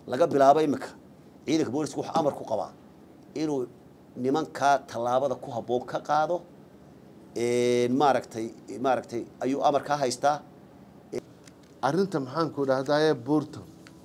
laga bilaabo imika ciidanka booliska wuxuu amar ku qabaa inuu nimankaa tallaabada ku habboon ka qaado maaragtay maaragtay ayuu amar ka haystaa arrinta maxaanku dhahdaye buurta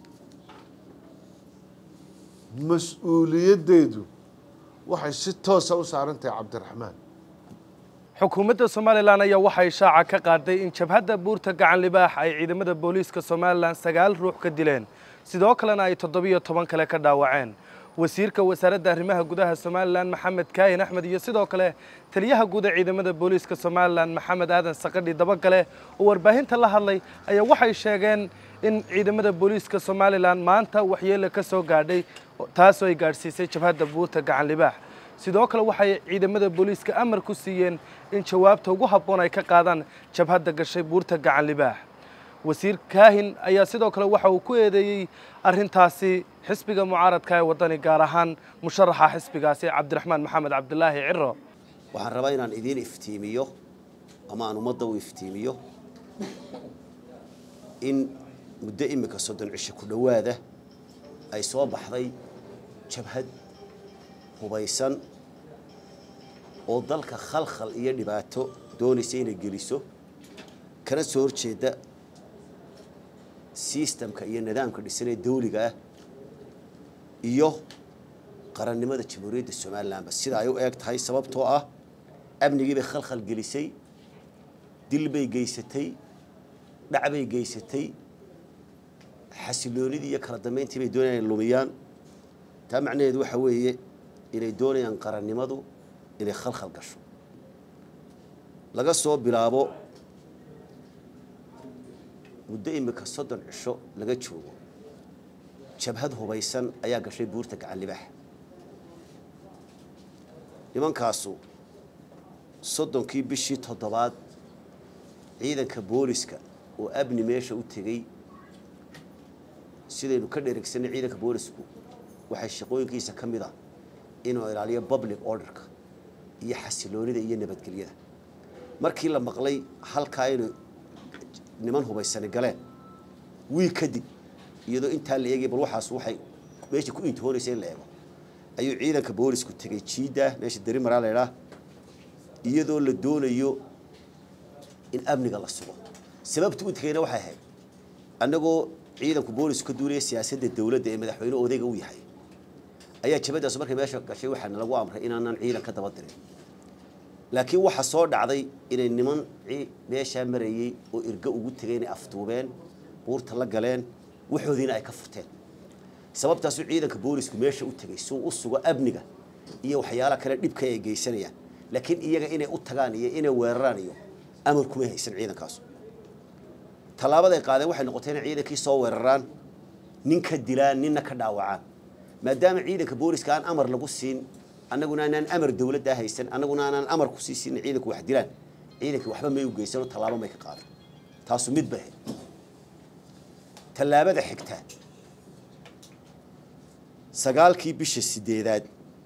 mas-uuliyaddeedu waxay si toosa u saaran tahay cabdiraxmaan xukuumadda somalilan ayaa waxay shaaca ka qaaday in jabhadda buurta gacan libaax ay ciidamada booliiska somalilan sagaal ruux ka dileen sidoo kalena ay toddobiyo toban kale ka dhaawaceen wasiirka wasaaradda arrimaha gudaha somalilan maxamed kaahin axmed iyo sidoo kale taliyaha guud ee ciidamada booliiska somalilan maxamed aadan sakadhi dabagale oo warbaahinta la hadlay ayaa waxay sheegeen in ciidamada booliiska somalilan maanta waxyeele ka soo gaadhay taasoo ay gaadhsiisay jabhadda buurta gacan libaax sidoo kale waxay ciidamada booliiska amar ku siiyeen in jawaabta ugu habboon ay ka qaadaan jabhadda gashay buurta gacan libaax wasiir kaahin ayaa sidoo kale waxa uu ku eedeeyey arrintaasi xisbiga mucaaradka ee waddani gaar ahaan musharaxa xisbigaasi cabdiraxmaan maxamed cabdilaahi ciro waxaan rabaa inaan idiin iftiimiyo ama aan ummadda u iftiimiyo in muddo imika soddon cisho ku dhowaada ay soo baxday jabhad hubaysan oo dalka khalkhal iyo dhibaato doonaysa inay geliso kana soo horjeeda sistamka iyo nidaamka dhisan ee dawliga ah iyo qarannimada jamhuuriyadda somalilanba sida ay u eeg tahay sababtoo ah amnigii bay khalkhal gelisay dil bay geysatay dhac bay geysatay xasiloonidii iyo kala dambeyntii bay doonayaan inay lumiyaan taa macnaheedu waxa weeye inay doonayaan qarannimadu inay khalkhal gasho laga soo bilaabo muddo imika soddon cisho laga joogo jabhad hubaysan ayaa gashay buurta gacan libaax nimankaasu soddonkii bishii toddobaad ciidanka booliska oo abni meesha u tegey sidaynu ka dheregsanay ciidanka boolisku waxay shaqooyinkiisa ka mid ah inuu ilaaliyo public orderka iyo xasiloonida iyo nabadgelyada markii la maqlay halkaa inay niman hubaysani galeen wiil kadib iyadoo intaa la eegay bal waxaas waxay meesha ku intihoonaysa in la eego ayuu ciidanka boolisku tegey jiida meesha deri maraa la idhaa iyadoo la doonayo in amniga la sugo sababta u tegeyna waxay ahayd annagoo ciidanku boolisku ka duulaya siyaasadda dowladda ee madaxweyne odayga u yahay ayaa jabadaas markay meesha gashay waxaana lagu amray inaanan ciidan ka daba dirin laakiin waxaa soo dhacday inay niman meeshaa marayey oo irgo ugu tegay inay afduubeen buurta la galeen waxoodiina ay ka furteen sababtaasuu ciidanka boolisku meesha u tegey suu u sugo amniga iyo waxyaalaha kale dhibka ay geysanayaan laakiin iyaga inay u tagaan iyo inay weeraraan iyo amar kumay haysan ciidankaasu tallaabaday qaadeen waxay noqotay inay ciidankii soo weeraraan nin ka dilaan ninna ka dhaawacaan maadaama ciidanka booliska aan amar lagu siin annaguna aanaan amar dawladdaa haysan annaguna aanaan amar kusii siin ciidanku wax dilaan ciidankii waxba may u geysanoo tallaabo may ka qaadan taasu mid bay ahayd tallaabada xigta sagaalkii bisha sideedaad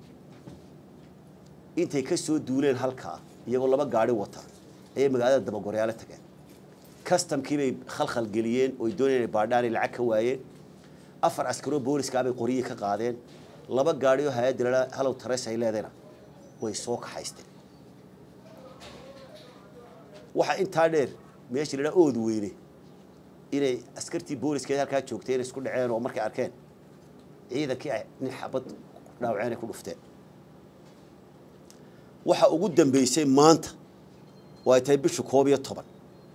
intay ka soo duuleen halkaa iyagoo laba gaari wata ayay magaalada dabagoryaalo tageen kastamkii bay khalkhal geliyeen ooy doonayeen inay baadhaan ay lacag ka waayeen afar askaroo booliska bay qoryihii ka qaadeen laba gaadhi oo hay-adda la halow tareys ay leedayna way soo kaxaysteen waxaa intaa dheer meeshii la dhaa ood weyne inay askartii booliska halkaa joogtay inay isku dhaceen oo markay arkeen ciidankii ay nin xabad dhaawaceen ay ku dhufteen waxa ugu dambeysay maanta oo ay tahay bisha koob iyo toban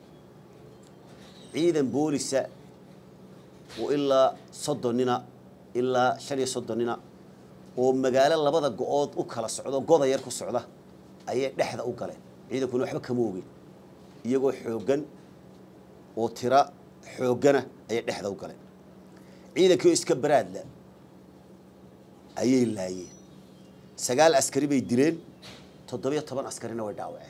ciidan boolisa oo ilaa soddon nina ilaa shan iyo soddon nina oo magaalo labada go-ood u kala socdo goda yar ku socda ayay dhexda u galeen ciidankuna waxba kama ogin iyagoo xooggan oo tira xooggana ayay dhexda u galeen ciidankii oo iska baraadla ayay laayeen sagaal askari bay dileen toddobiyo toban askarina way dhaawaceen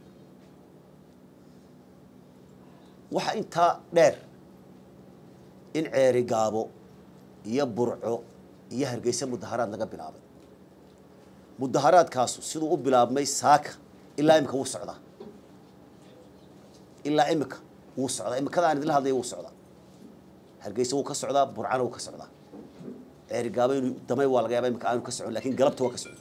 waxaa intaa dheer in ceeri gaabo iyo burco iyo hargeysa mudaharaad laga bilaabay mudaharaadkaasu siduu u bilaabmay saaka ilaa imika wuu socdaa ilaa imika wuu socdaa imikada aan idinla hadlaya wuu socdaa hargeysa wuu ka socdaa burcana wuu ka socdaa ceerigaabo inuu damay waa laga yaaba imika aanu ka socon lakin galabta waa ka socon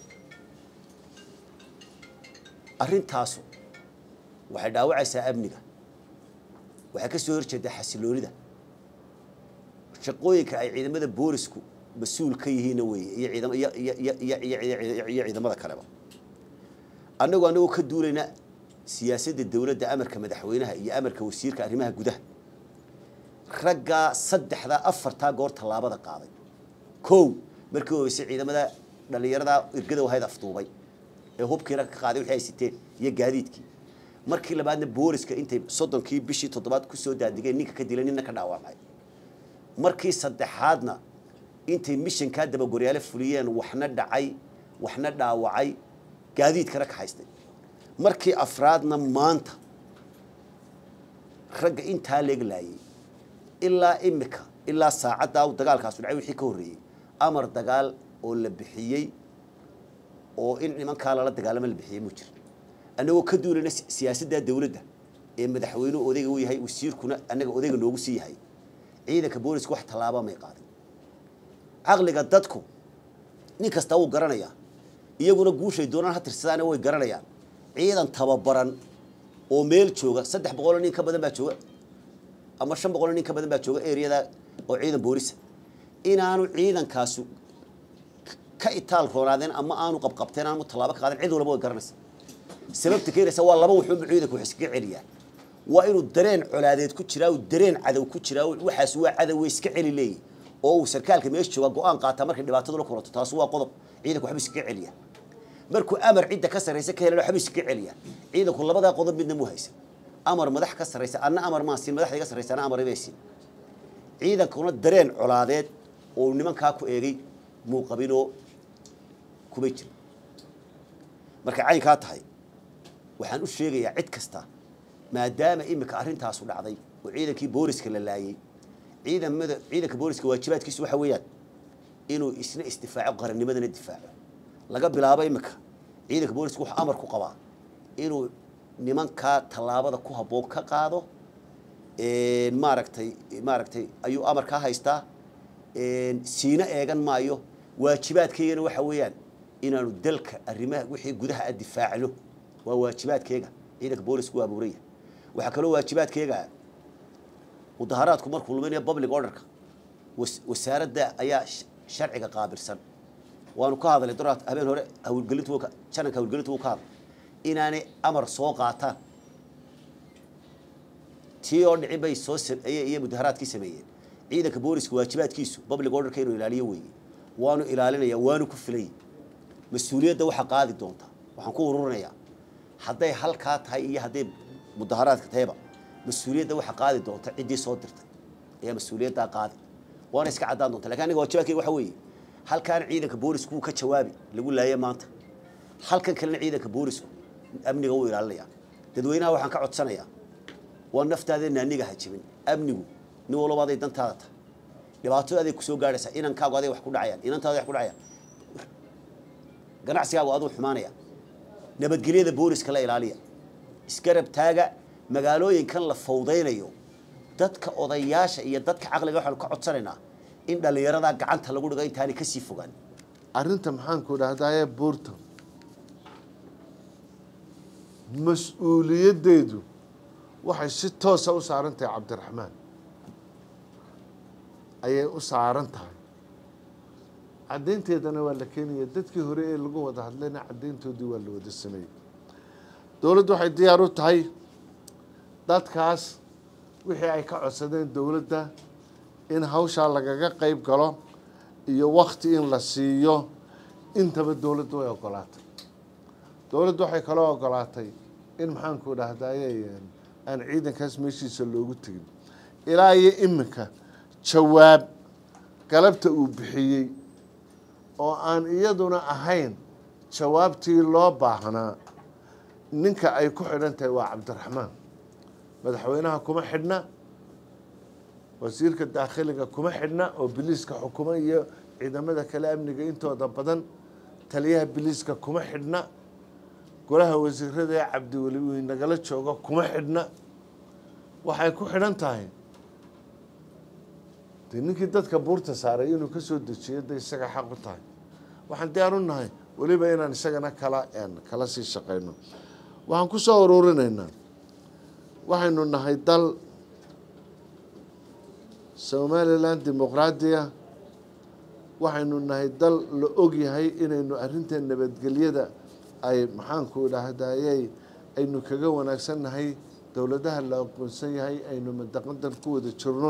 arrintaasu waxay dhaawacaysaa amniga waxay ka soo horjeedaa xasiloonida shaqooyinka ay ciidamada boolisku mas-uul ka yihiinna weeye iyo ciidam iyo iyo iyo iyo iyo iyo iyo ciidamada kaleba annagu annagoo ka duulayna siyaasadda dowladda amarka madaxweynaha iyo amarka wasiirka arrimaha gudaha raggaa saddexdaa afartaa goor tallaabada qaaday kow markii horeysay ciidamada dhallinyarada irgada wahayd afduubay ee hubkiina ka qaaday wixii ay siteen iyo gaadiidkii markii labaadna booliska intay soddonkii bishii toddobaad kusoo daadigeen ninka ka dilay ninna ka dhaawacmay markii saddexaadna intay mishankaa dabagoryaale fuliyeen waxna dhacay waxna dhaawacay gaadiidkana ka haystay markii afraadna maanta ragga intaa leeglaayay ilaa imika ilaa saacaddaa dagaalkaasu dhacay wixii ka horreeyey amar dagaal oo la bixiyey oo in nimankaa lala dagaalamo la bixiyey muu jira annagoo ka duulayna siyaasadda dowladda ee madaxweynuhu odayga u yahay wasiirkuna annaga odayga noogu sii yahay ciidanka booliska wax tallaaba may qaadin caqliga dadku nin kasta wuu garanayaa iyaguna guushay doonaan ha tirsadaana way garanayaan ciidan tababaran oo meel jooga saddex boqoloo nin ka badan baa jooga ama shan boqoloo nin ka badan baa jooga ereyada oo ciidan boolisa inaanu ciidankaasu ka itaal roonaadeen ama aanu qabqabteen aanu tallaabo ka qaadeen cid walba way garanaysa sababta keenaysa waa laba wuxuunba ciidanku wax iskaga celiyaa waa inuu dareen colaadeed ku jiraa uu dareen cadow ku jiraa waxaas waa cadow way iska celi leeyihi oo uu sarkaalka meesha jooga go-aan qaataa markay dhibaatadu la kulato taas waa qodob ciidanku waxba iskaga celiya markuu amar cidda ka sarraysa ka helana waxba iskaga celiya ciidanku labadaa qodob midna mu haysa amar madax ka sarraysa anna amar maan siin madaxda iga sarraysa anna amar ibay siin ciidankuna dareen colaadeed oo nimankaa ku eegay muu qabinoo kumay jiro markay caynkaa tahay waxaan u sheegayaa cid kasta maadaama imika arrintaasu dhacday oo ciidankii booliska la laayey ciidamada ciidanka booliska waajibaadkiisu waxa weeyaan inuu isna isdifaaco qarannimadana difaaco laga bilaabo imika ciidanka booliska wuxuu amar ku qabaa inuu nimankaa tallaabada ku habboon ka qaado maaragtay maaragtay ayuu amar kaa haystaa siina eegan maayo waajibaadkaygana waxa weeyaan inaanu dalka arrimaha wixii gudaha a difaacno waa waajibaadkeega ciidanka boolisku waa abuuraya waxaa kaloo waajibaadkeega mudaharaadku markuu luminayo public orderka wasaaradda ayaa sharciga qaabilsan waanu ka hadalay doraad habeen hore hawlgelintu jananka hawlgelintu wuu ka hadlay inaanay amar soo qaataan tii oo dhicin bay soo iyo mudaharaadkii sameeyeen ciidanka booliska waajibaadkiisu public orderka inuu ilaaliyo weeye waanu ilaalinaya waanu ku filay mas-uuliyadda waxaa qaadi doonta waxaan ku ururinayaa hadday halkaa tahay iyo hadday mudaharaadka tahayba mas-uuliyadda waxaa qaadi doonta ciddii soo dirtay ayaa mas-uuliyaddaa qaadi waana iska caddaan doonta lakin aniga waajibaadkayga waxa weeye halkaana ciidanka boolisku wuu ka jawaabi lagu laaya maanta halkan kalena ciidanka boolisku amniga wuu ilaalinaya dadweynaha waxaan ka codsanayaa waa naftaadeenna aniga hajibin amnigu nin walba aday dantaada tahay dhibaatada aday kusoo gaadhaysaa inankaagu aday wax ku dhacayaan inantaada wax ku dhacayaan ganacsigaagu aduu xumaanaya nabadgelyada booliska la ilaaliya isgarab taaga magaalooyinkan la fawdaynayo dadka odayaasha iyo dadka caqliga waxaanu ka codsanaynaa in dhallinyaradaa gacanta lagu dhigo intaanay kasii fogaan arrinta maxaanku dhahdaye buurta mas-uuliyaddeedu waxay si toosa u saaran tahay cabdiraxmaan ayay u saaran tahay caddaynteedana waa la keenaya dadkii hore ee lagu wada hadlayna caddayntoodii waa la wada sameeyey dowladdu waxay diyaar u tahay dadkaas wixii ay ka codsadeen dowladda in hawshaa lagaga qeyb galo iyo wakti in la siiyo intaba dowladdu way ogolaatay dowladdu waxay kaloo ogolaatay in maxaanku dhahdaye aan ciidankaas meeshiisa loogu tegin ilaa iyo iminka jawaab galabta uu bixiyey oo aan iyaduna ahayn jawaabtii loo baahnaa ninka ay ku xidhan tahay waa cabdiraxmaan madaxweynaha kuma xidhna wasiirka daakhiliga kuma xidhna oo biliiska xukuma iyo ciidamada kale amniga intooda badan taliyaha biliiska kuma xidhna golaha wasiirada ee cabdiweli uu nagala joogo kuma xidhna waxay ku xidhan tahay dee ninkii dadka buurta saaray inuu ka soo dejiyo de isaga xaq u tahay waxaan diyaar u nahay weliba inaan isagana kala kala sii shaqeyno waxaan ku soo ururinaynaa waxaynu nahay dal somalilan dimuqraadiya waxaynu nahay dal la ogyahay inaynu arrinta nabadgelyada ay maxaanku idhaahdayey aynu kaga wanaagsan nahay dowladaha la aqoonsan yahay aynu madaqadan ku wada jirno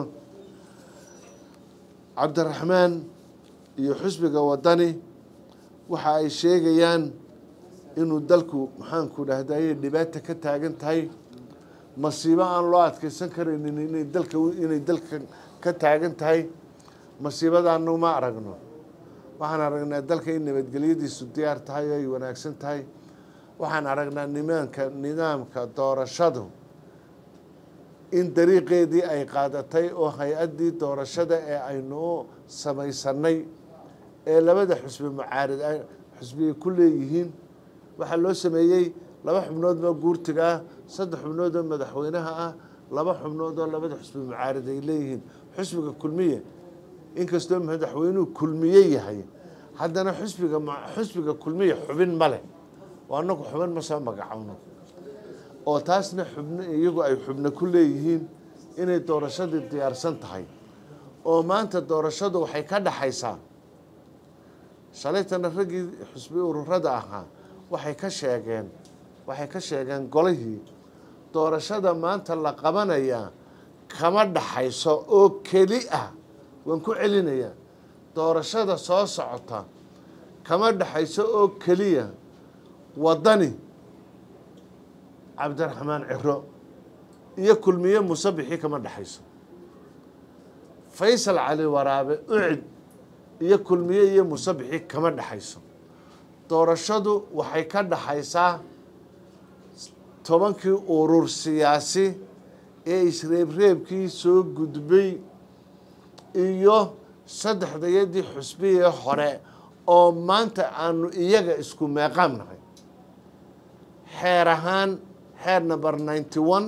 cabdiraxmaan iyo xusbiga wadani waxa ay sheegayaan inuu dalku maxaanku idhahdayey dhibaata ka taagan tahay masiibo aan loo adkeysan karaynin inay dalka inay dalka ka taagan tahay masiibadaanu ma aragno waxaan aragnaa dalka in nabadgelyadiisu diyaar tahay oo ay wanaagsan tahay waxaan aragnaa nimaanka nidaamka doorashadu in dariiqeedii ay qaadatay oo hay-addii doorashada ee aynu u samaysanay ee labada xusbi mucaarid xusbiya ku leeyihiin waxaa loo sameeyey laba xubnood oo guurtiga ah saddex xubnood oo madaxweynaha ah laba xubnood oo labada xusbi mucaarid ay leeyihiin xusbiga kulmiye inkastoo madaxweynuhu kulmiye yahay haddana xusbiga xusbiga kulmiye xubin ma leh oo annagu xubin ma soo magacowno oo taasna xubno iyagu ay xubno ku leeyihiin inay doorashadii diyaarsan tahay oo maanta doorashadu waxay ka dhaxaysaa shalaytana raggii xusbi ururada ahaa waxay ka sheegeen waxay ka sheegeen golihii doorashada maanta la qabanayaa kama dhaxayso oo keli ah waan ku celinayaa doorashada soo socota kama dhaxayso oo keliya waddani cabdiraxmaan ciro iyo kulmiye musabixii kama dhaxayso faysal cali waraabe ucid iyo kulmiye iyo musabixii kama dhaxayso doorashadu waxay ka dhaxaysaa tobankii urur siyaasi ee isreebreebkii soo gudbay iyo saddexdayadii xusbiyee hore oo maanta aanu iyaga isku meeqaam nahay xeer ahaan xeer number ninety one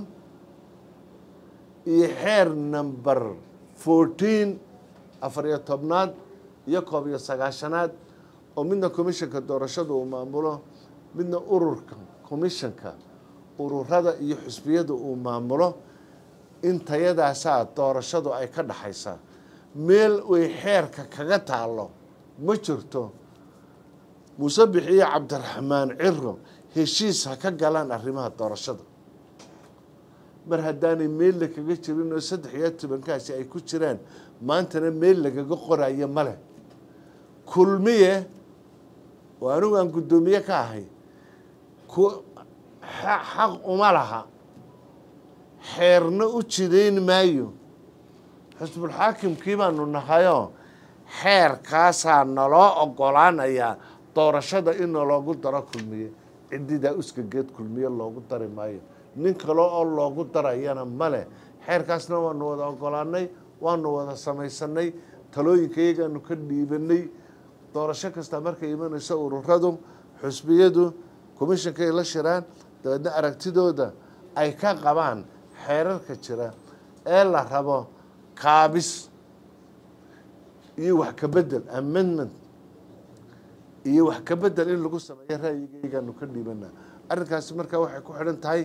iyo xeer number fourteen afariyo tobnaad iyo koob iyo sagaashanaad oo midna commissionka doorashada uu maamulo midna ururka commissionka ururada iyo xusbiyada uu maamulo intayadaasaa doorashadu ay ka dhaxaysaa meel way xeerka kaga taalo ma jirto musabix iyo cabdiraxmaan ciro heshiis ha ka galaan arrimaha doorashada mar haddaanay meel lakaga jirin oo saddex iyo tobankaasi ay ku jiraan maantana meel lagaga qorayo ma leh kulmiye oo anigu aan guddoomiye ka ahay ku xaq uma laha xeerna u jidayn maayo xusbulxaakimkii baanu nahayoo xeerkaasaa naloo ogolaanayaa doorashada in naloogu daro kulmiye cididaa uskageed kulmiye loogu dari maayo nin kale oo loogu darayana male xeerkaasna waanu wada ogolaanay waanu wada samaysanay talooyinka iyagaanu ka dhiibanay doorasho kasta markay imanayso ururadu xusbiyadu commishonkay la shiraan dabeedna aragtidooda ay ka qabaan xeerarka jira ee la rabo kaabis iyo wax ka bedel amendment iyo wax ka bedel in lagu sameeyo ra'yigaygaanu ka dhiibanaa arrinkaasi markaa waxay ku xidhan tahay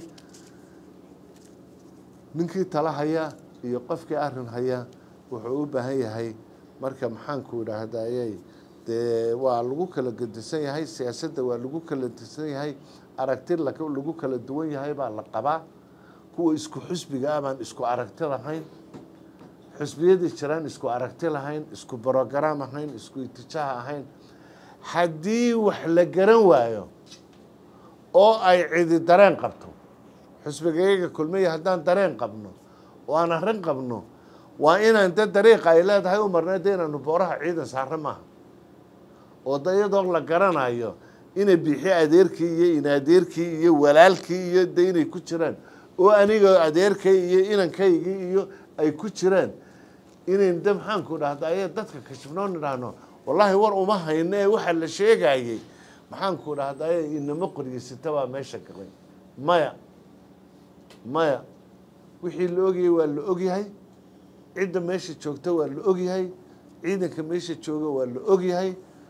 ninkii tala haya iyo qofkii arrin haya wuxuu u baahan yahay marka maxaanku idhaahdayey dee waa lagu kala gedisan yahay siyaasadda waa lagu kala gedisan yahay aragti lagu kala duwan yahay baa la qabaa kuwa isku xusbiga ah baan isku aragti lahayn xusbiyadii jiraan isku aragti lahayn isku brogram ahayn isku itijaah ahayn haddii wax la garan waayo oo ay cidi dareen qabto xusbigayaga kulmiya haddaan dareen qabno oo aan arrin qabno waa inaan da dariiqa ay leedahay u marnay de inaanu booraha ciidan saaro maaha oo da iyadoo la garanayo inay biixi adeerkii iyo inadeerkii iyo walaalkii iyo de inay ku jiraan oo aniga adeerkay iyo inankaygii iyo ay ku jiraan inayn de maxaanku dhahda aya dadka kashifnoon idhaahno wallaahi war uma hayno ee waxaa la sheegayey maxaanku dhahdaye inama qoryeysata baa meesha galay maya maya wixii la ogayay waa la ogyahay cidda meesha joogta waa la ogyahay ciidanka meesha jooga waa la ogyahay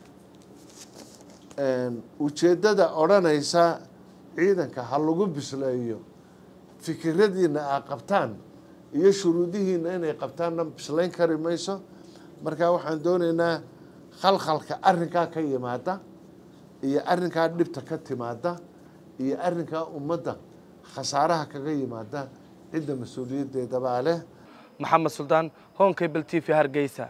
ujeeddada odhanaysa ciidanka ha lagu bisleeyo fikiradiina aa qabtaan iyo shuruudihiina inay qabtaanna bislayn kari mayso marka waxaan doonaynaa khalkhalka arrinkaa ka yimaada iyo arrinkaa dhibta ka timaada iyo arrinkaa ummadda khasaaraha kaga yimaada cidda mas-uuliyaddeedabaa leh maxamed suldaan honkable t v hargeysa